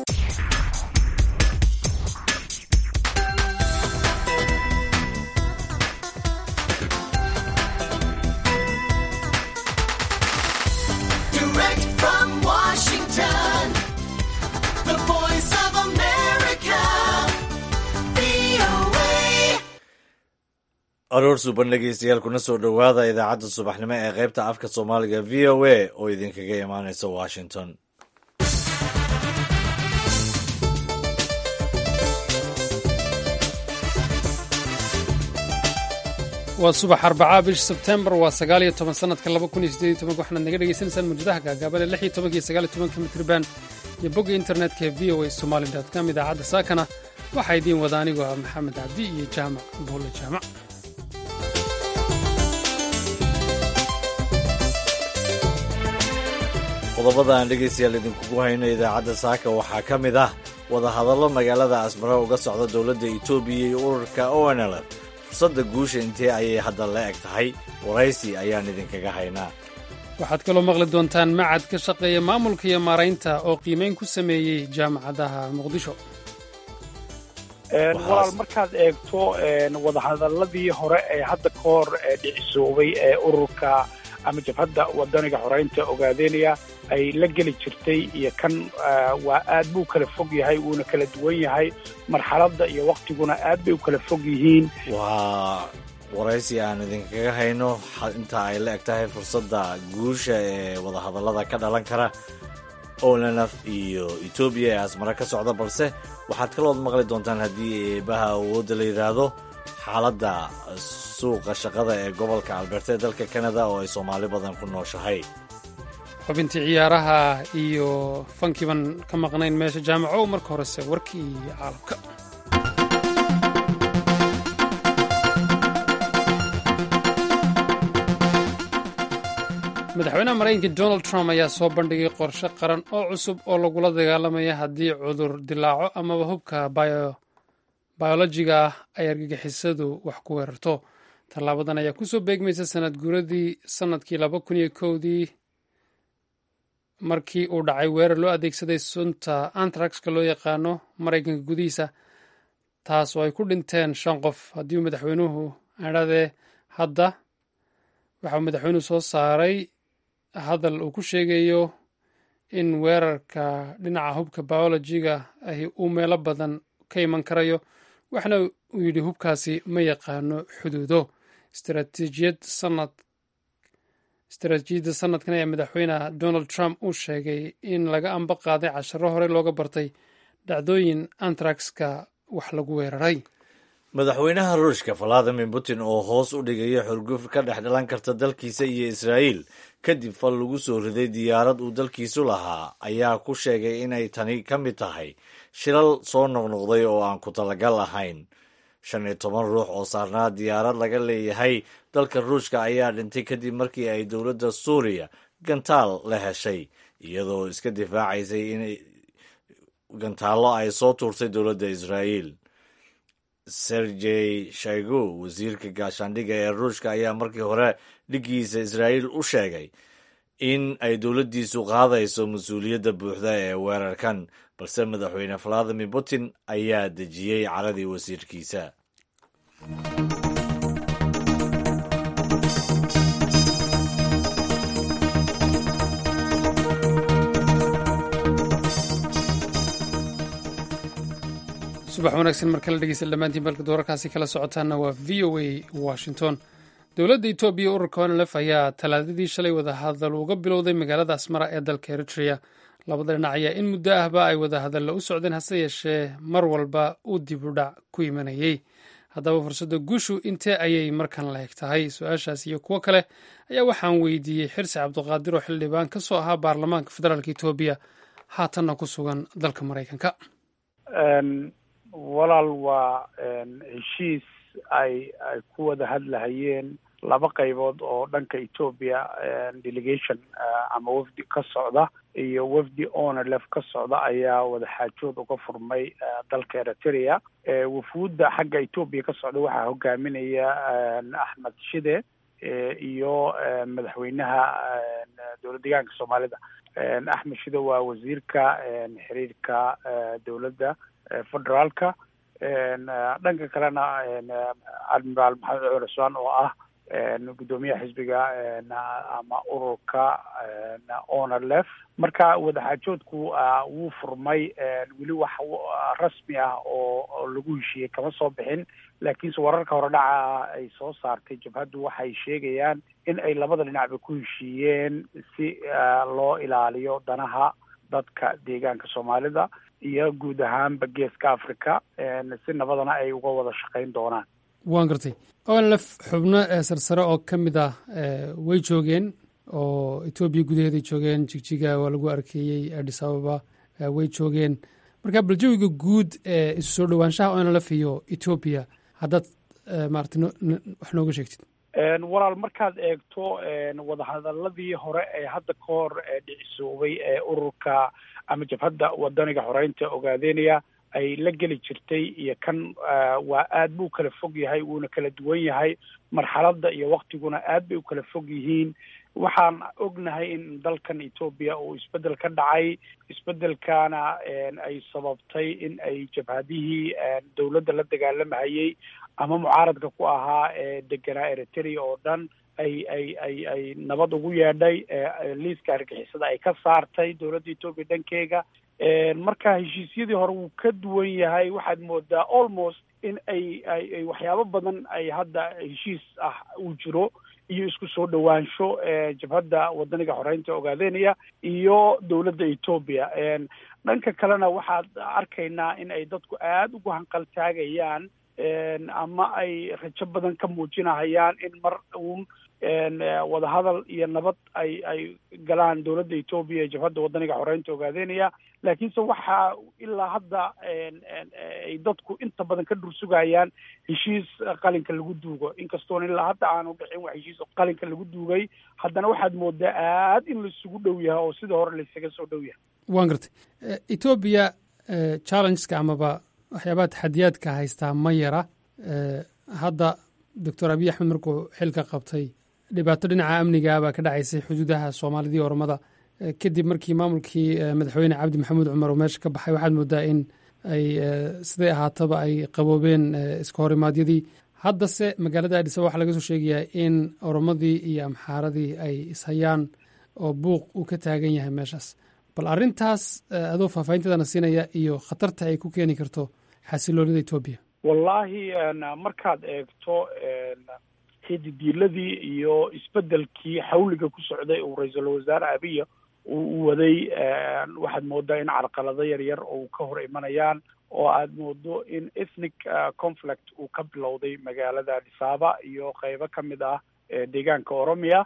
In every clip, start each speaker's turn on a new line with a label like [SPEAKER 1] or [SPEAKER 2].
[SPEAKER 1] Direct from Washington, the voice of America, VOA.
[SPEAKER 2] aroor suban dhegeystayaal kuna soo dhowaada idaacadda subaxnimo ee qaybta afka soomaaliga v o a oo idinkaga imaaneysa washington
[SPEAKER 3] waa subax arbacaa bisha sebtembar waa sagaal iyo toban sanadka laba kun iyo siddeed iyo tobanka waxaad naga dhagaysanaysaan mawjadaha gaagaaban ee lix iyo tobanka iyo sagaal iyo tobanka mitriban iyo bogga internetka ee v o a somali dot com idaacadda saakana waxaa idiin wada anigoo ah maxamed cabdi iyo jaamac buulle jaamac
[SPEAKER 2] qodobada aan dhegeystayaal idinkugu hayno idaacadda saaka waxaa ka mid ah wadahadallo magaalada asmara uga socda dowladda etoobiya iyo ururka onlf fursadda guusha intee ayay hadda la eg tahay waraysi ayaan idinkaga haynaa
[SPEAKER 3] waxaad kaloo maqli doontaan macad ka shaqeeya maamulka iyo maaraynta oo qiimayn ku sameeyey jaamacadaha muqdisho
[SPEAKER 4] walaal markaad eegto wadahadaladii hore ee hadda ka hor dhicisoobay ee ururka ama jabhadda wadaniga xoreynta ogaadeynaya ay la geli jirtay iyo kan waa aad buu kala fog yahay wuuna kala duwan yahay marxaladda iyo waktiguna aad bay u kala fog yihiin
[SPEAKER 2] waa waraysi aan idinkaga hayno xa- inta ay la eg tahay fursadda guusha ee wadahadallada ka dhalan kara onlf iyo etoobiya ee asmara ka socda balse waxaad kalood maqli doontaan haddii eebaha awoodda la yidhaahdo xaaladda suuqa shaqada ee gobolka alberta ee dalka canada oo ay soomaali badan ku nooshahay
[SPEAKER 3] xubintii ciyaaraha iyo fankiiban ka maqnayn meesha jaamaco marka horese warkii caalamka madaxweynaha maraykanka donald trump ayaa soo bandhigay qorshe qaran oo cusub oo lagula dagaalamaya haddii cudur dilaaco amaba hubka bio bayolojiga ah ay argagixisadu wax ku weerarto tallaabadan ayaa kusoo beegmaysa sanad guuradii sanadkii laba kun iyo kowdii markii uu dhacay weerar loo adeegsaday sunta antraxka loo yaqaano maraykanka gudihiisa taas oo ay ku dhinteen shan qof haddii uu madaxweynuhu adhadee hadda waxa uu madaxweynuhu soo saaray hadal uu ku sheegayo in weerarka dhinaca hubka biolojiga ahi uu meelo badan ka iman karayo waxna uu yidhi hubkaasi ma yaqaano xuduudo istaraatiijiyad sanad istaraatiijiyadda sanadkan ayaa madaxweyne donald trump uu sheegay in laga amba qaaday casharo hore looga bartay dhacdooyin antraxka wax lagu weeraray
[SPEAKER 2] madaxweynaha ruushka valadimir putin oo hoos u dhigaya xurguf ka dhex dhalan karta dalkiisa iyo israa'iil kadib fal lagu soo riday diyaarad uu dalkiisu lahaa ayaa ku sheegay inay tani ka mid tahay shilal soo noqnoqday oo aan ku talagal ahayn shan iyo toban ruux oo saarnaa diyaarad laga leeyahay dalka ruushka ayaa dhintay kadib markii ay dowladda suuriya gantaal la heshay iyadoo iska difaacaysay in gantaallo ay soo tuurtay dowladda israa'iil sergey shaigu wasiirka gaashaandhigga ee ruushka ayaa markii hore dhiggiisa israa'iil u sheegay in ay dowladdiisu qaadayso mas-uuliyadda buuxda ee weerarkan balse madaxweyne valadimir putin ayaa dejiyey caradii wasiirkiisa
[SPEAKER 3] subax wanaagsan mar kale dhegeysta dhammaantiin balka doorarkaasi kala socotaana waa v o a washington dowladda etoobiya ururka onlf ayaa talaadadii shalay wadahadal uga bilowday magaalada asmara ee dalka eritrea labada dhinac ayaa in muddo ahba ay wadahadalla u socdeen hase yeeshee mar walba uu dib u dhac ku imanayey haddaba fursadda guushu intee ayay markan la eg tahay su-aashaas iyo kuwo kale ayaa waxaan weydiiyey xirsi cabdiqaadir oo xildhibaan ka soo ahaa baarlamaanka federaalk etoobiya haatanna ku sugan dalka maraykanka
[SPEAKER 4] walaal waa heshiis ay ay ku wada hadlahayeen laba qaybood oo dhanka etoobiya delegation ama wafdi ka socda iyo wafdi onlf ka socda ayaa wada xaajood uga furmay dalka eritrea wafuudda xagga etoobiya ka socda waxaa hogaaminaya axmed shide iyo madaxweynaha dowlad deegaanka soomaalida axmed shido waa wasiirka xiriirka dowladda federaalka dhanka kalena admiraal maxamed cumar cusmaan oo ah guddoomiyaha xisbiga ama ururka onerlef marka wadaxaajoodku wuu furmay weli wax rasmi ah oo lagu heshiiyey kama soo bixin laakiinse wararka hore dhaca ay soo saartay jabhaddu waxay sheegayaan in ay labada dhinacba ku heshiiyeen si loo ilaaliyo danaha dadka deegaanka soomaalida iyo guud ahaanba geeska africa si nabadana ay uga wada shaqayn doonaan
[SPEAKER 3] waan gartay olf xubno sarsare oo ka mid ah way joogeen oo etoobiya gudaheeday joogeen jigjiga waa lagu arkeeyey adis ababa way joogeen marka bal jawiga guud ee isu soo dhowaanshaha onlf iyo etoobiya haddaad maarata wax nooga sheegtid
[SPEAKER 4] walaal markaad eegto wadahadaladii hore ee hadda ka hor dhicisoobay ee ururka ama jabhadda wadaniga xoreynta ogaadeynaya ay la geli jirtay iyo kan waa aad buu kala fog yahay wuuna kala duwan yahay marxaladda iyo waktiguna aad bay u kala fog yihiin waxaan ognahay in dalkan etoobiya uu isbeddel ka dhacay isbeddelkana ay sababtay in ay jabhadihii dowladda la dagaalamahayey ama mucaaradka ku ahaa ee deganaa eritrea oo dhan ay ay ay ay nabad ugu yeedhay liiska argixisada ay ka saartay dowladda etoobiya dhankeega marka heshiisyadii hore wuu ka duwan yahay waxaad moodaa almost in ay ay ay waxyaabo badan ay hadda heshiis ah uu jiro iyo isku soo dhowaansho jabhadda wadaniga xoreynta ogaadeynaya iyo dowladda etoobiya dhanka kalena waxaad arkaynaa in ay dadku aada ugu hanqaltaagayaan ama ay rajo badan ka muujinahayaan in mar uun wadahadal iyo nabad ay ay galaan dowladda etoobiya ee jabhadda wadaniga xoreynta ogaadeynaya laakiinse waxaa ilaa hadda ay dadku inta badan ka dhursugayaan heshiis qalinka lagu duugo inkastoona ilaa hadda aanu dhicin wax heshiis qalinka lagu duugay haddana waxaad moodaa aad in laisugu dhow yahay oo sida hore laisaga soo dhow yahay
[SPEAKER 3] waan gartay etoobiya challengeska amaba waxyaabaha taxadiyaadka haystaa ma yara hadda doctor abiy axmed markuu xilka qabtay dhibaato dhinaca amniga baa ka dhacaysay xuduudaha soomaalidii ormada kadib markii maamulkii madaxweyne cabdi maxamuud cumar uu meesha ka baxay waxaad moodaa in ay siday ahaataba ay qaboobeen iska horimaadyadii haddase magaalada adisaba waxaa laga soo sheegayaa in oromadii iyo amxaaradii ay ishayaan oo buuq uu ka taagan yahay meeshaas bal arrintaas adoo faahfaahinteedana siinaya iyo khatarta ay ku keeni karto xasiloonida etoobiya
[SPEAKER 4] wallaahi markaad eegto xididiiladii iyo isbeddelkii xawliga ku socday uu ra-iisul wasaare abiya uu waday waxaad moodaa in carqalado yar yar oo ka hor imanayaan oo aad moodo in ethnic conflict uu ka bilowday magaalada adisaaba iyo qeybo ka mid ah deegaanka oromia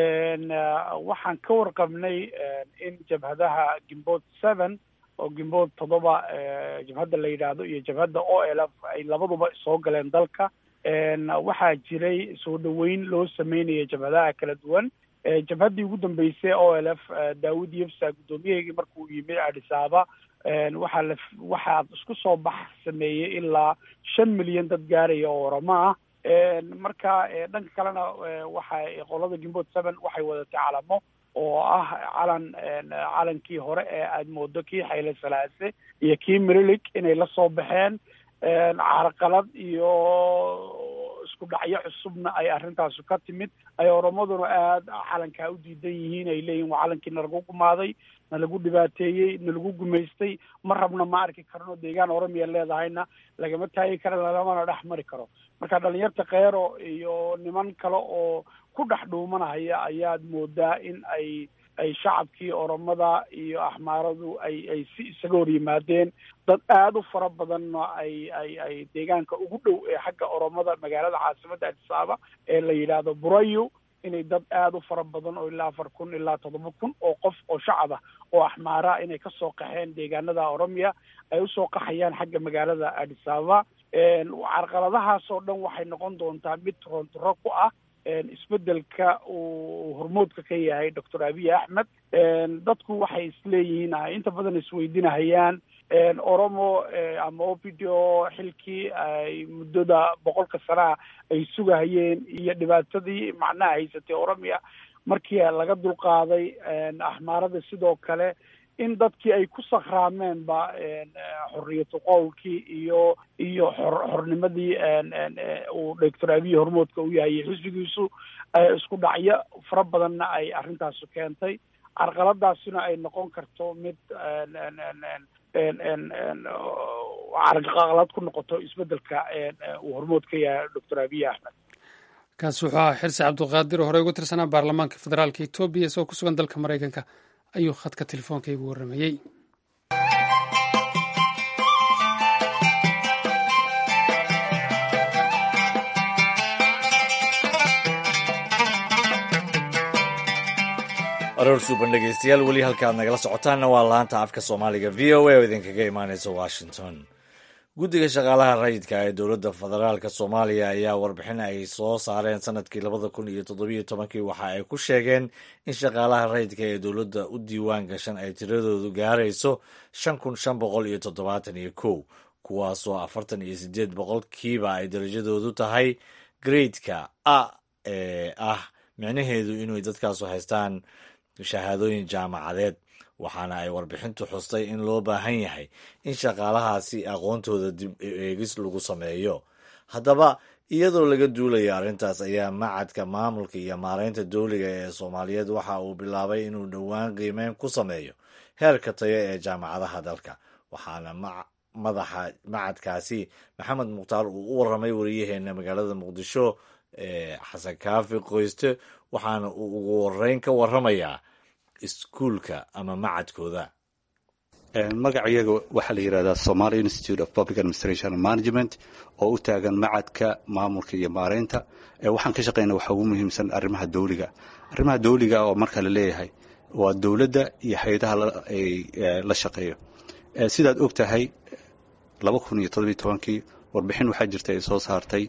[SPEAKER 4] waxaan ka warqabnay in jabhadaha gimbood seven oo gimbood toddoba jabhadda la yidhaahdo iyo jabhadda o l f ay labaduba soo galeen dalka waxaa jiray soo dhoweyn loo sameynaya jabhadaha kala duwan jabhaddii ugu dambeysay o l f daawud yefsa guddoomiyaheygii markuu yimid adisaaba waxaa la waxaa isku soo bax sameeyey ilaa shan milyan dad gaaraya oo oramo ah marka dhanka kalena waxay qolada gimbood seven waxay wadatay calamo oo ah calan calankii hore ee aad moodo kii xayle salaase iyo kii mirilig inay la soo baxeen carqalad iyo isku dhacyo cusubna ay arrintaasu ka timid ay oromaduna aada calankaa u diidan yihiin ay leeyihin waa calankii nalagu gumaaday nalagu dhibaateeyey nalagu gumaystay ma rabna ma arki karno deegaan oromiya leedahayna lagama taagi karo lagamana dhex mari karo marka dhalinyarta keero iyo niman kale oo ku dhex dhuumanahaya ayaad moodaa in ay ay shacabkii oromada iyo axmaaradu ay ay si isaga hor yimaadeen dad aada u fara badanna ay ay ay deegaanka ugu dhow ee xagga oromada magaalada caasimadda adisaaba ee la yidhaahdo burayo inay dad aada u fara badan oo ilaa afar kun ilaa toddoba kun oo qof oo shacab ah oo axmaara inay kasoo qaxeen deegaanada oromia ay usoo qaxayaan xagga magaalada adisababa carqaladahaasoo dhan waxay noqon doontaa mid torontoro ku ah isbedelka uu hormoodka ka yahay doctor abiy axmed dadku waxay isleeyihiin inta badan isweydinahayaan oromo ama opido xilkii ay muddada boqolka sanaha ay sugahayeen iyo dhibaatadii macnaha haysatay oromia markii laga dulqaaday axmaarada sidoo kale in dadkii ay ku sakhraameenba xorriyatu qowlkii iyo iyo xor xornimadii uu doctor abiy hormoodka u yahay xisbigiisu isku dhacyo fara badanna ay arrintaasu keentay carqaladaasina ay noqon karto mid carqalad ku noqoto isbedelka uu hormood ka yahay doctor abiy axmed
[SPEAKER 3] kaasi wuxuu ahaa xirsi cabdulqaadir oo horey ugu tirsanaa baarlamaanka federaalka etoobiya isagoo ku sugan dalka maraykanka ayuu khadka telefoonka igu warramayey
[SPEAKER 2] aroor suuban dhegeystayaal weli halkaad nagala socotaanna waa laanta afka soomaaliga v o a oo idinkaga imaaneysa washington guddiga shaqaalaha rayidka ee dowladda federaalk soomaaliya ayaa warbixin ay soo saareen sanadkii labada kun iyo toddobiyo tobankii waxa ay ku sheegeen in shaqaalaha rayidka ee dowladda u diiwaan gashan ay tiradoodu gaarayso shan kun shan boqol iyo toddobaatan iyo kow kuwaasoo afartan iyo sideed boqolkiiba ay darajadoodu tahay gradeka a ee ah micnaheedu inay dadkaasu haystaan shahaadooyin jaamacadeed waxaana ay warbixintu xustay in loo baahan yahay in shaqaalahaasi aqoontooda dib eegis lagu sameeyo haddaba iyadoo laga duulaya arrintaas ayaa macadka maamulka iyo maareynta dowliga ee soomaaliyeed waxa uu bilaabay inuu dhowaan qiimeyn ku sameeyo heerka tayo ee jaamacadaha dalka waxaana madaxa macadkaasi maxamed mukhtaar uu u warramay wariyaheena magaalada muqdisho ee xasan kaafi qoyste waxaana uu ugu horeyn ka warramayaa iskuulka ama macadkooda
[SPEAKER 5] magacayaga waxaa la yidhahdaa somalia institute of public administration and management oo u taagan macadka maamulka iyo maareynta waxaan ka shaqeyna waxa ugu muhiimsan arrimaha dawliga arrimaha dawliga oo marka la leeyahay waa dowladda iyo hay-adaha la shaqeeyo sidaad og tahay laba kun iyo todobiyo tobankii warbixin waxaa jirta ay soo saartay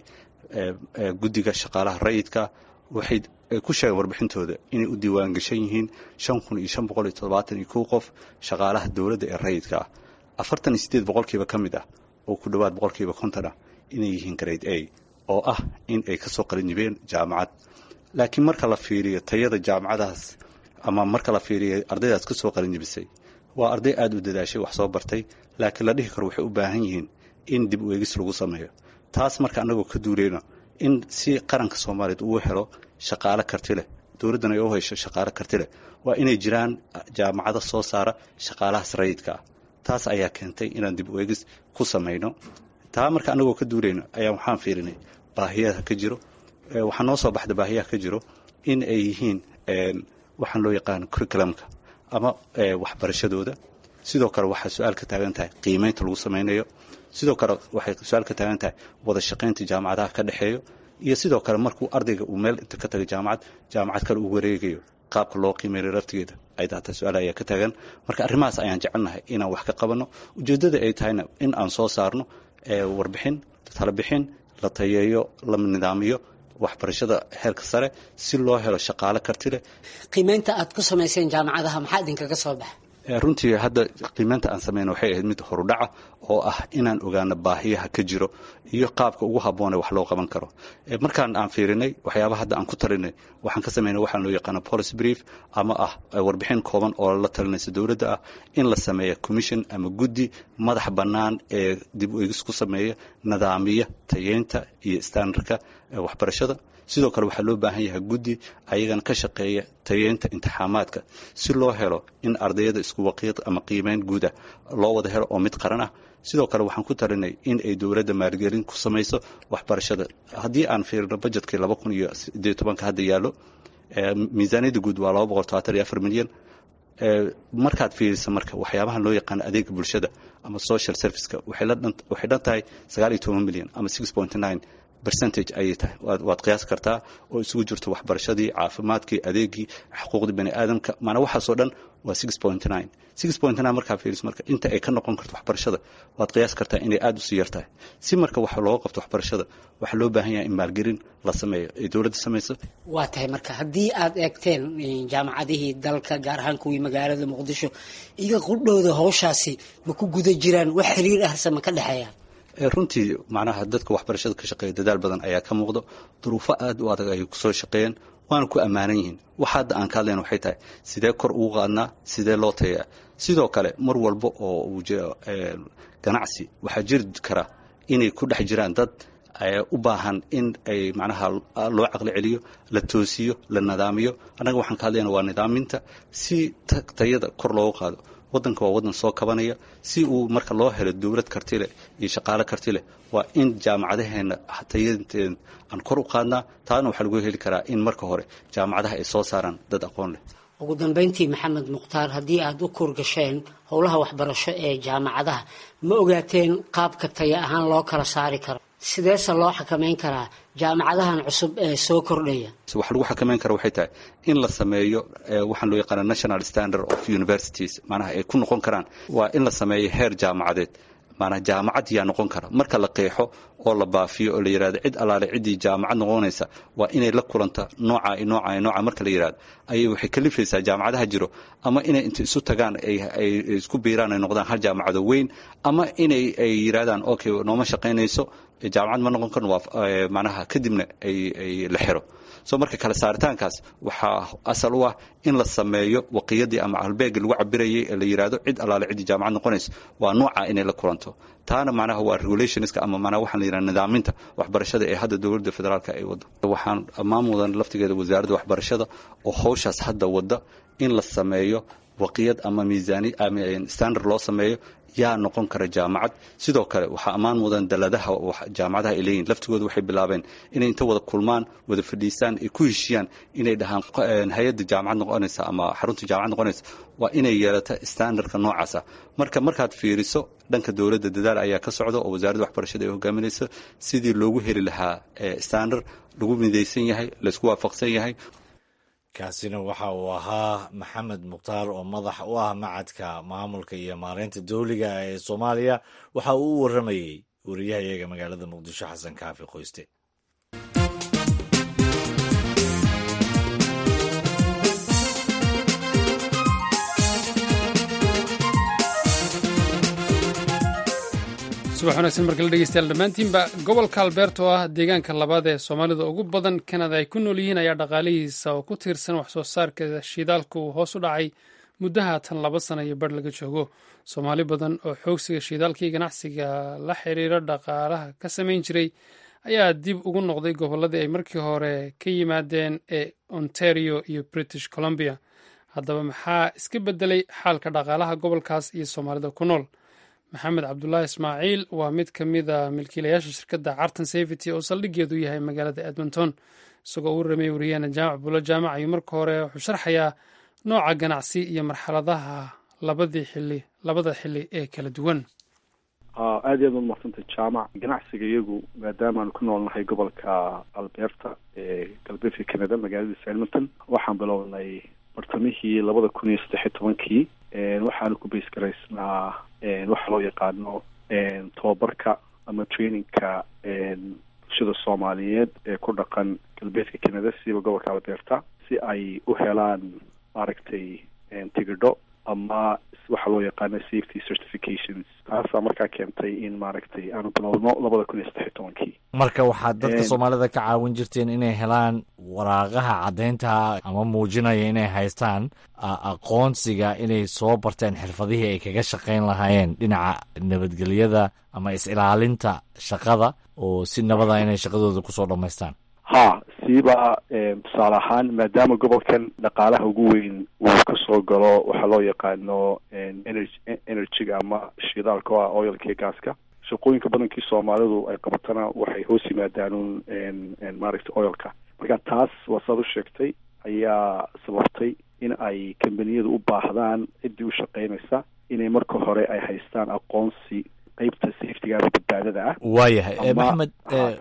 [SPEAKER 5] guddiga shaqaalaha rayidka waxay ku sheegeen warbixintooda inay u diiwaan gashan yihiin shan kun iyo shan boqol iyo toddobaatan iyo kow qof shaqaalaha dowladda ee rayidka ah afartan iyo siddeed boqolkiiba ka mid ah oo ku dhowaad boqolkiiba konton ah inay yihiin grade a oo ah in ay ka soo qalinjibeen jaamacad laakiin marka la fiiriyo tayada jaamacadahaas ama marka la fiiriyo ardaydaas ka soo qalinjibisay waa arday aada u dadaashay wax soo bartay laakiin la dhihi karo waxay u baahan yihiin in dib u eegis lagu sameeyo taas marka annagoo ka duuleyno in si qaranka soomaaliyeed uu helo shaqaale karti leh dowladdan ay u hesho shaqaale karti leh waa inay jiraan jaamacado soo saara shaqaalahaas rayidka ah taas ayaa keentay inaan dib u eegis ku samayno taa marka annagoo ka duuleyno ayaa waxaan fiirinay baahiyaha ka jiro waxaa noo soo baxda baahiyaha ka jiro in ay yihiin waxaan loo yaqaano curriculumka ama waxbarashadooda sidoo kale waxay su-aal ka taagan tahay qiimeynta lagu samaynayo sidoo kale waxay su-aal ka taagan tahay wada shaqaynta jaamacadaha ka dhexeeyo iyo sidoo kale markuu ardayga uu meel inta ka taga jaamacad jaamacad kale uu wareegayo qaabka loo qiimeeyo laftigeeda ay daataa su-aal ayaa ka taagan marka arrimahaas ayaan jecelnahay inaan wax ka qabanno ujeeddada ay tahayna in aan soo saarno warbixin talabixin la tayeeyo la nidaamiyo waxbarashada heerka sare si loo helo shaqaale karti leh
[SPEAKER 6] qiimeynta aad ku samayseen jaamacadaha maxaa idinkaga soo baxa
[SPEAKER 5] runtii hadda qiimeynta aan sameyna waxay ahayd mid horudhaca oo ah inaan ogaano baahiyaha ka jiro iyo qaabka ugu habboone wax loo qaban karo markaan aan fiirinay waxyaaba hadda aan ku talinay waxaan ka sameynay waxaan loo yaqaano policy brief ama ah warbixin kooban oo la talinaysa dowladda ah in la sameeya commission ama guddi madax bannaan ee dib u eegis ku sameeya nidaamiya tayeynta iyo standardka waxbarashada sidoo kale waxaa loo baahan yahay guddi ayagana ka shaqeeya tayeynta intixaamaadka si loo helo in ardayada isku waqiiq ama qiimeyn guud ah loo wada helo oo mid qaran ah sidoo kale waxaan ku talinay in ay dowladda maalgelin ku samayso waxbarashada haddii aan fiirino bajetkii laba kun iyo sideed tobanka hadda yaallo miisaaniyadda guud waa laba boqol todobaatan iyo afar milyan markaad fiirisa marka waxyaabahan loo yaqaano adeega bulshada ama social serviceka waxay dhan tahay sagaal iyo toban milyan ama six point nine percentage ayay tahay waad qiyaas kartaa oo isugu jirto waxbarashadii caafimaadkii adeegii xuquuqdii bani aadamka maanaa waxaasoo dhan waa six point nine six point nine markaa fiiris marka inta ay ka noqon karto waxbarashada waad qiyaas kartaa inay aada usii yar tahay si marka waxa looga qabto waxbarashada waxaa loo baahan yahay in maalgelin la sameeyo ay dowladda samayso
[SPEAKER 6] waa tahay marka haddii aad eegteen jaamacadihii dalka gaar ahaan kuwii magaalada muqdisho iga qudhowda howshaasi ma ku guda jiraan wax xiriir ahse ma ka dhexeeya
[SPEAKER 5] runtii macnaha dadka waxbarashada ka shaqeeya dadaal badan ayaa ka muuqdo duruufo aada u adag ay kusoo shaqeeyeen waana ku ammaanan yihiin waxa hadda aan ka hadlayna waxay tahay sidee kor ugu qaadnaa sidee loo tayaa sidoo kale mar walba oo uu jiro ganacsi waxaa jiri kara inay ku dhex jiraan dad u baahan in ay macnaha loo caqli celiyo la toosiyo la nidaamiyo annaga waxaan ka hadlayna waa nidaaminta si tayada kor loogu qaado waddanka waa waddan soo kabanaya si uu marka loo helo dowlad karti leh iyo shaqaale karti leh waa in jaamacadaheena tayadeena aan kor u qaadnaa taana waxaa lagu heli karaa in marka hore jaamacadaha ay soo saaraan dad aqoon leh
[SPEAKER 6] ugu dambeyntii maxamed mukhtaar haddii aada u kurgasheen howlaha waxbarasho ee jaamacadaha ma ogaateen qaabka taya ahaan loo kala saari karo sideese loo xakameyn karaa jaamacadahan cusub ee soo kordhaya
[SPEAKER 5] wax lagu xakameyn kara waxay tahay in la sameeyo waxaan loo yaqaana national standard of universities maanaha ay ku noqon karaan waa in la sameeyo heer jaamacadeed maanaa jaamacad yaa noqon kara marka la qeexo oo la baafiyo oo la yidhahdo cid allaale ciddii jaamacad noqonaysa waa inay la kulanta nooca i nooca i nooca marka la yidhahdo ayay waxay kalifaysaa jaamacadaha jiro ama inay inta isu tagaan ay isku biiraan ay noqdaan hal jaamacado weyn ama inay ay yidhahdaan okay nooma shaqaynayso jaamacad ma noqon karno waa macnaha kadibna ay ay la xiro so marka kale saaritaankaas waxaa asal u ah in la sameeyo waqiyadii ama halbeegii lagu cabirayay ee la yidhahdo cid allaale ciddii jaamacad noqonayso waa nooca inay la kulanto taana macnaha waa regulationska ama macnaha waxaan la yidhahda nidaaminta waxbarashada ee hadda dowladda federaalka ay waddo waxaan ammaan mudan laftigeeda wasaaradda waxbarashada oo howshaas hadda wadda in la sameeyo waqiyad ama miisaani ama standard loo sameeyo yaa noqon kara jaamacad sidoo kale waxaa ammaan mudan daladaha jaamacadaha ay leeyihin laftigooda waxay bilaabeen inay inta wada kulmaan wada fadhiistaan ay ku heshiyaan inay dhahaan hay-adda jaamacad noqonaysa ama xarunta jaamacad noqonaysa waa inay yeelata standardka noocaasa marka markaad fiiriso dhanka dowladda dadaal ayaa ka socda oo wasaaradda waxbarashada ay hogaaminayso sidii loogu heli lahaa standard lagu midaysan yahay laysku waafaqsan yahay
[SPEAKER 2] kaasina waxa uu ahaa maxamed mukhtaar oo madax u ah macadka maamulka iyo maareynta dowliga ee soomaaliya waxa uu u warramayey wariyahayaga magaalada muqdisho xasan kaafi qoyste
[SPEAKER 3] subax wanaagsan markala dhegeystayaal dhammaantiinba gobolka albeerta oo ah deegaanka labaad ee soomaalida ugu badan kanada ay ku nool yihiin ayaa dhaqaalihiisa oo ku tiirsan wax soo saarka shidaalka uu hoos u dhacay muddaha tan laba sana iyo bar laga joogo soomaali badan oo xoogsiga shidaalkii ganacsiga la xiriira dhaqaalaha ka samayn jiray ayaa dib ugu noqday gobolladii ay markii hore ka yimaadeen ee ontario iyo british columbia haddaba maxaa iska beddelay xaalka dhaqaalaha gobolkaas iyo soomaalida ku nool maxamed cabdulaahi ismaaciil waa mid ka mid a milkiilayaasha shirkadda carton safety oo saldhigeedu yahay magaalada edmonton isagoo u ramay wariyaana jaamac bulo jaamac ayuu marka hore wuxuu sharxayaa nooca ganacsi iyo marxaladaha labadii xili labada xili ee kala duwan
[SPEAKER 7] aad iyo aad ud marsantay jaamac ganacsiga iyagu maadaama aanu ku noolnahay gobolka alberta ee galbeedka canada magaaladiisa edmonton waxaan bilownay bartamihii labada kun iyo saddex iyo tobankii waxaanu ku bays garaysnaa waxa loo yaqaano tobabarka ama trainingka bulshada soomaaliyeed ee ku dhaqan galbeedka canada siba gobolka alberta si ay u helaan maaragtay tigidho ama waxa loo yaqaano safety certifications taasaa markaa keentay in maaragtay aanu bilowno labada kun iyo saddex iyo tobankii
[SPEAKER 2] marka waxaad dadka soomaalida ka caawin jirteen inay helaan waraaqaha caddaynta ama muujinaya inay haystaan aqoonsiga inay soo barteen xirfadihii ay kaga shaqayn lahaayeen dhinaca nabadgelyada ama is-ilaalinta shaqada oo si nabada inay shaqadooda kusoo dhammaystaan
[SPEAKER 7] ha siiba tusaale ahaan maadaama gobolkan dhaqaalaha ugu weyn uu kasoo galo waxaa loo yaqaano energy energyga ama shidaalka o ah oilka iyo gaaska shaqooyinka badankii soomaalidu ay qabatana waxay hoos yimaadaan maaragtay oilka marka taas waa saad u sheegtay ayaa sababtay in ay kambaniyadu u baahdaan ciddii u shaqaynaysa inay marka hore ay haystaan aqoonsi qeybta safetyga ama badbaadada ah
[SPEAKER 2] waayahay
[SPEAKER 7] Ama-
[SPEAKER 2] maxamed
[SPEAKER 7] Ah, taas.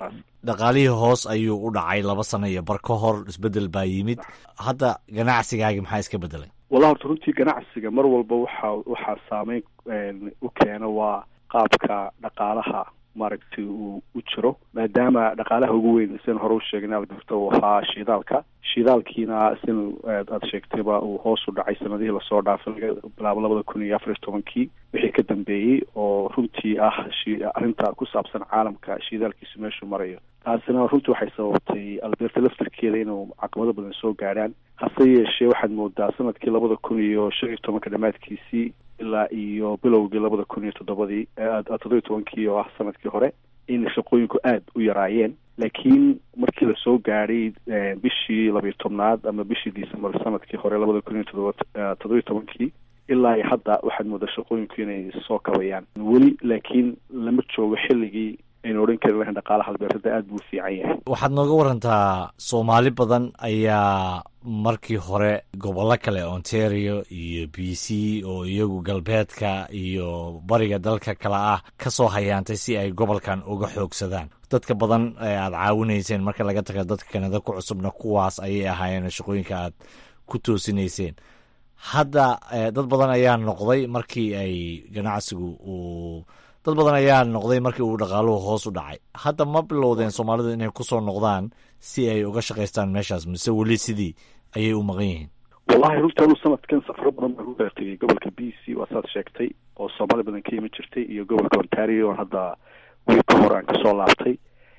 [SPEAKER 2] dhaqaalihii hoos ayuu u dhacay laba sano iyo bar ka hor isbedel baa yimid hadda ganacsigaagi maxaa iska bedelay
[SPEAKER 7] wallahi horta runtii ganacsiga mar walba waxa waxaa saameyn u keena waa qaabka dhaqaalaha maaragtay uu u jiro maadaama dhaqaalaha ugu weyn sin hore u sheegnay alberta uu ahaa shidaalka shidaalkiina sin aad sheegtayba uu hoos u dhacay sanadihii lasoo dhaafay laga bilaabo labada kun iyo afar iyo tobankii wixii ka dambeeyey oo runtii ah arrinta ku saabsan caalamka shidaalkiisu meeshuu marayo taasina runtii waxay sababtay alberta laftarkeeda inuu caqabado badan soo gaadhaan hase yeeshee waxaad moodaa sanadkii labada kun iyo shan iyo tobanka dhammaadkiisii ilaa iyo bilowgii labada kun iyo toddobadii toddoba iyo tobankii oo ah sanadkii hore in shaqooyinku aada u yaraayeen laakiin markii lasoo gaadhay bishii labiyo tobnaad ama bishii december sanadkii hore labada kun iyo todoba toddoba iyo tobankii ilaa iyo hadda waxaad moodaa shaqooyinku inay soo kabayaan weli laakiin lama joogo xilligii aynu odhan kari lahayn dhaqaalaha albeertada aada buu u fiican yahay
[SPEAKER 2] waxaad nooga warantaa soomaali badan ayaa markii hore gobollo kale ontario iyo b c oo iyagu galbeedka iyo bariga dalka kale ah ka soo hayaantay si ay gobolkan uga xoogsadaan dadka badan ee aad caawinayseen marka laga taga dadka kanada ku cusubna kuwaas ayay ahaayeen shaqooyinka aad ku toosinayseen hadda dad badan ayaa noqday markii ay ganacsigu uu dad badan ayaa noqday markii uu dhaqaaluhu hoos u dhacay hadda ma bilowdeen soomaalidu inay kusoo noqdaan si ay uga shaqaystaan meeshaas mise weli sidii ayay u maqan yihiin
[SPEAKER 7] wallahi runtii anuu sanadkan safaro badan baan ku kala tegay gobolka b c waa saad sheegtay oo soomaali badan ka iman jirtay iyo gobolka ontario oon hadda wiil ka hor aan kasoo laabtay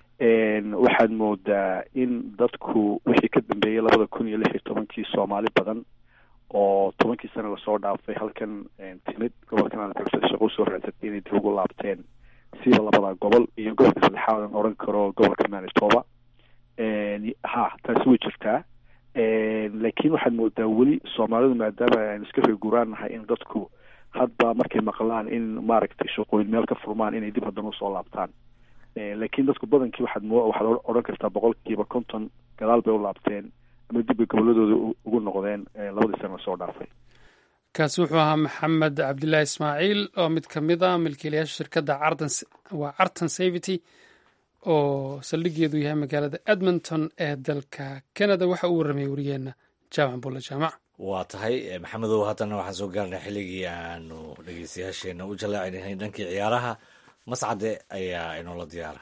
[SPEAKER 7] waxaad moodaa in dadku wixii ka dambeeyey labada kun iyo lix iyo tobankii soomaali badan oo tobankii sana lasoo dhaafay halkan timid gobolkan aan shaqo usoo raadsatay inay dib ugu laabteen siba labada gobol iyo gobolka saddexaad aan oran karo gobolka manitoba ha taasi way jirtaa laakiin waxaad moodaa weli soomaalidu maadaama aynu iska reeguraan nahay in dadku hadba markay maqlaan in maaragtay shaqooyin meel ka furmaan inay dib haddana usoo laabtaan laakiin dadku badankii waxaad mo waxaad odhan kartaa boqolkiiba konton gadaal bay u laabteen ama dib bay goboladooda ugu noqdeen labadii sana lasoo dhaafay
[SPEAKER 3] kaasi wuxuu ahaa maxamed cabdilaahi ismaaciil oo mid ka mid a milkiilayaasha shirkadda cartan waa cartan savity oo saldhigeedu yahay magaalada edmonton ee dalka canada waxa uu warramay wariyeenna jaamac bulle jaamac
[SPEAKER 2] waa tahay maxamedow haddana waxaan soo gaarnay xilligii aanu dhegeystayaasheena u jallaacinay dhankii ciyaaraha mascade ayaa inoola diyaara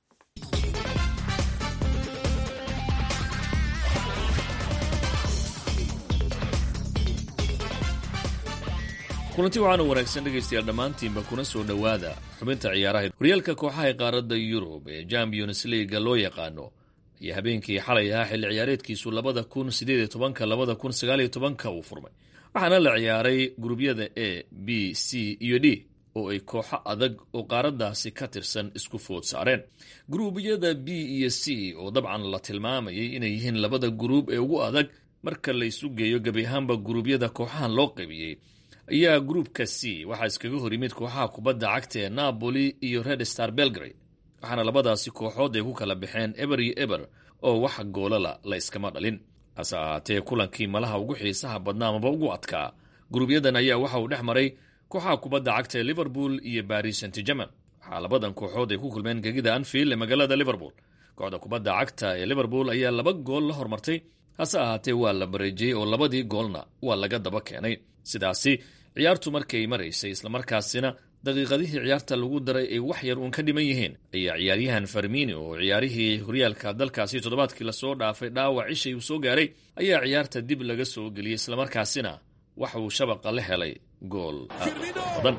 [SPEAKER 8] kulanti waxaana wanaagsan dhegaystayaal dhammaantiinba kuna soo dhowaada xubinta ciyaaraha horyaalka kooxaha qaaradda yurub ee champions leaga loo yaqaano iyo habeenkii xalay ahaa xilli ciyaareedkiisu labada kun sideed tobanka labada kun sagaaliyo tobanka uu furmay waxaana la ciyaaray gurubyada a b c iyo d oo ay kooxo adag oo qaaraddaasi ka tirsan isku food saareen guruubyada b iyo c oo dabcan la tilmaamayay inay yihiin labada guruub ee ugu adag marka la isu geeyo gebi ahaanba guruubyada kooxahan loo qaybiyey ayaa gruupka c waxaa iskaga hor yimid kooxaha kubadda cagta ee napoli iyo red star belgrade waxaana labadaasi kooxood ay ku kala baxeen eber iyo eber oo wax goolala la iskama dhalin hase ahaatee kulankii malaha ugu xiisaha badnaa amaba ugu adkaa guruubyadan ayaa waxa uu dhex maray kooxaha kubadda cagta ee liverpool iyo baris saint german waxaa labadan kooxood ay ku kulmeen gegida anfield ee magaalada liverpool kooxda kubadda cagta ee liverpool ayaa laba gool la hormartay hase ahaatee waa la bareejiyey oo labadii goolna waa laga daba keenay sidaasi ciyaartu markay maraysay islamarkaasina daqiiqadihii ciyaarta lagu daray ay wax yar uun ka dhiman yihiin ayaa ciyaaryahan farmini oo ciyaarihii horyaalka dalkaasi toddobaadkii lasoo dhaafay dhaawac ishay uu soo gaaray ayaa ciyaarta dib laga soo geliyey islamarkaasina waxa uu shabaqa la helay gool badan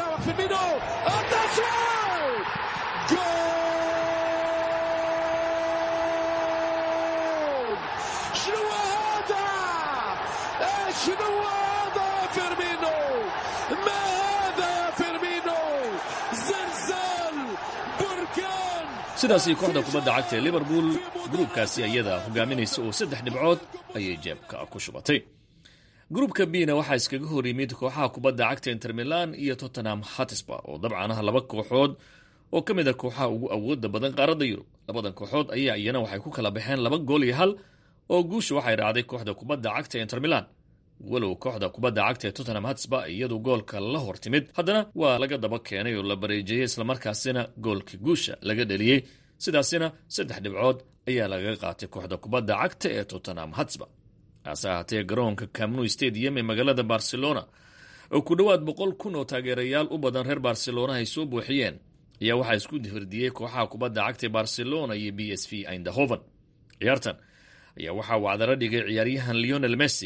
[SPEAKER 8] sidaasi kooxda kubadda cagta ee liverpool gruubkaasi ayada hogaaminaysa oo saddex dhibcood ayay jeebka ku shubatay gruubka bna waxaa iskaga hor yimid kooxaha kubadda cagta inter milan iyo tottenham hatisba oo dabcan ah laba kooxood oo ka mid a kooxaha ugu awooda badan qaaradda yurub labadan kooxood ayaa iyana waxay ku kala baxeen laba gool iyo hal oo guusha waxay raacday kooxda kubadda cagta inter milan walow kooxda kubadda cagta ee tottenham hatsba iyadu goolka la hor timid haddana waa laga daba keenay oo la bareejeeyey islamarkaasina goolka guusha laga dheliyey sidaasina saddex dhibcood ayaa lagaga qaatay kooxda kubadda cagta ee tottenham hatsba hase ahaatee garoonka camnu stadium ee magaalada barcelona oo ku dhowaad boqol kun oo taageerayaal u badan reer barcelona ay soo buuxiyeen ayaa waxaa isku firdiyey kooxaha kubadda cagta ee barcelona iyo b s v eindhoven ciyaartan ayaa waxaa wacdaro dhigay ciyaaryahan leonel messi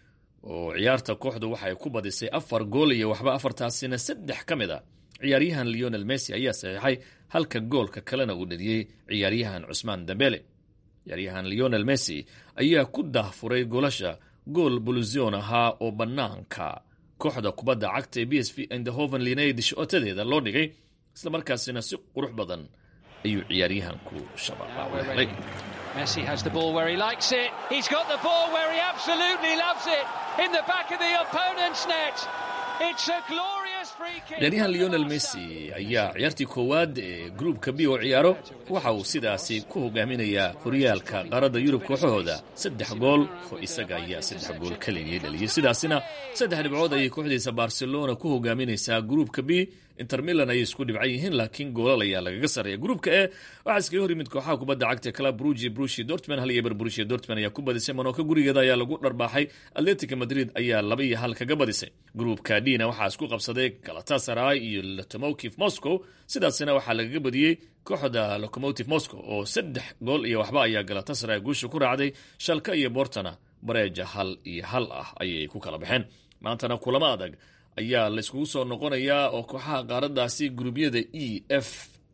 [SPEAKER 8] oo ciyaarta kooxdu waxay ku badisay afar gool iyo waxba afartaasina saddex ka mid a ciyaaryahan leonel messi ayaa saxiixay halka goolka kalena uu dhaliyey ciyaaryahan cusmaan dambele ciyaaryahan leonel messi ayaa ku daahfuray goolasha gool bulusion ahaa oo bannaanka kooxda kubadda cagta ee b s v eindhoven lineyd shootadeeda loo dhigay islamarkaasina si qurux badan ayuu ciyaaryahanku shabaqa helay
[SPEAKER 9] Messi has the ball where he likes it. He's got the ball where he absolutely loves it. In the back of the opponent's net. It's a glorious free kick.
[SPEAKER 8] ciyaaryahan leonel messi ayaa ciyaartii koowaad ee gruubka b oo ciyaaro waxa uu sidaasi ku hogaaminayaa horyaalka qaaradda yurub kooxahooda saddex gool oo isaga ayaa saddex gool keligii dhaliyey sidaasina saddex dhibcood ayay kooxdiisa barcelona ku hogaaminaysaa gruubka b inter milan ayay isku dhibcan yihiin laakiin goolal ayaa lagaga sarreeya gruubka e waxaa iskaga hor yimid kooxaha kubadda cagta club brugi brushi dortman hal iyo ber brushi dortman ayaa ku badisay monoka gurigeeda ayaa lagu dharbaaxay atletica madrid ayaa laba iyo hal kaga badisay gruubka dina waxaa isku qabsaday galatasaray iyo locomotive moscow sidaasina waxaa lagaga badiyey kooxda locomotive moscow oo saddex gool iyo waxba ayaa galatasaray guusha ku raacday shalka iyo bortona bareeja hal iyo hal ah ayay ku kala baxeen maantana kulamo adag ayaa layskugu soo noqonayaa oo kooxaha qaaradaasi guruubyada e f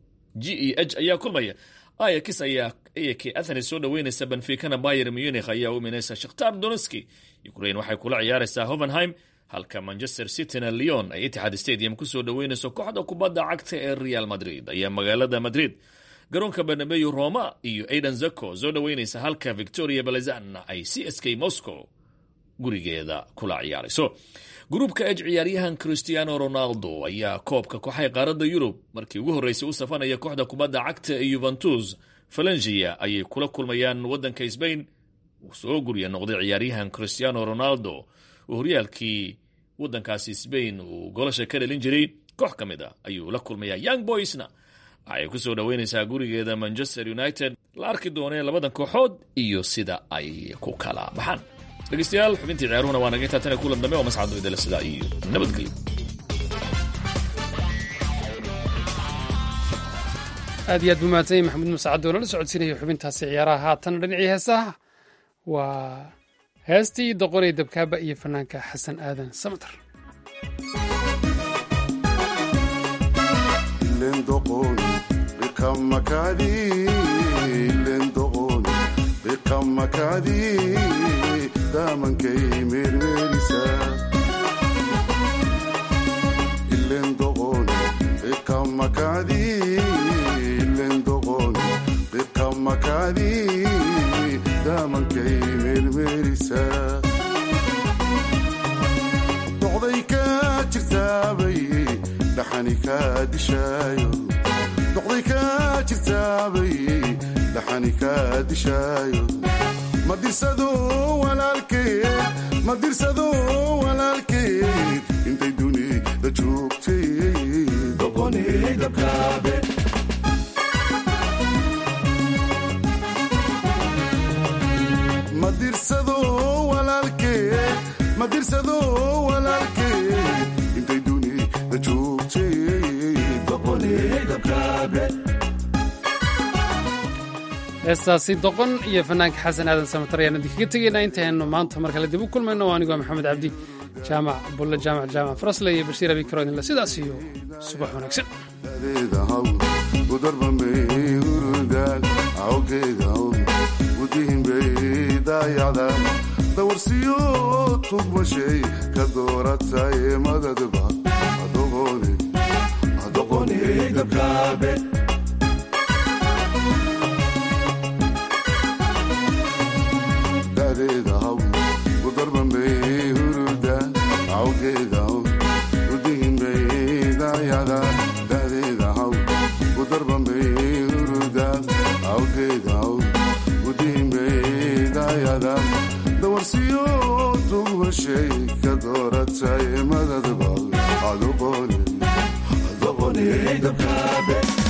[SPEAKER 8] g e h ayaa kulmaya ayax ayaa ak athens soo dhaweynaysa benficana bayer munich ayaa u imanaysa shakhtar donetski ukraine waxay kula ciyaaraysaa hovenheim halka manchester cityna leon ay itixaad stadium kusoo dhaweynayso kooxda kubadda cagta ee real madrid ayaa magaalada madrid garoonka barnabeyo roma iyo aidan zako soo dhaweynaysa halka victoria balezan ay c s k moscow gurigeeda kula ciyaarayso gruubka ej ciyaaryahan christiano ronaldo ayaa koobka kooxay qaaradda yurub markii ugu horreysay u safanaya kooxda kubadda cagta ee yuventus falangia ayay kula kulmayaan waddanka sbain uu soo gurya noqday ciyaaryahan christiano ronaldo oo horyaalkii waddankaasi sbain uu golasha ka dhalin jiray koox ka mid a ayuu la kulmayaa young boysna waxay ku soo dhoweynaysaa gurigeeda manchester united la arki doonee labadan kooxood iyo sida ay ku kala baxaan dhegeystayaal xubintii ciyaaruhuna waa naga intaa tan kulan dambe oo mascado idala sidaa iyo nabadgelyo
[SPEAKER 3] aad iyo aad buu mahadsan yahay maxamuud masacad oo nala socodsiinaya xubintaasi ciyaaraha haatan dhinacii heesaha waa heestii doqonay dabkaaba iyo fanaanka xasan aadan samatar
[SPEAKER 10] damankay meermeerisa ilendoqon iqamakadi ilendoqon iqamakadi damankay meermeerisa doqday ka jirtaabay dhaxani ka dishaayo doqday ka jirtaabay dhaxani ka dishaayo madirsado walaalkeed madirsado walaalkeed intay dunida joogtay doqonidabkaabe madirsado walaalkeed madirsado walaalkeed intay dunida joogtay doqonidabkaabe
[SPEAKER 3] heestaasi doqon iyo fanaanka xasan aadan samatar ayaan idinkaga tegaynaa intaynu maanta mar kale dib u kulmayno oo anigoo maxamed cabdi jaamac bulle jaamac jaamac farasle iyo bashiir abi karo idinle sidaas iyo subax wanaagsan
[SPEAKER 10] dawarsiyo tugmashay ka dooratay madadba adoqonidabkaabe dawarsiyo tugmashay ka dooratay madadba adoqonidabkaabe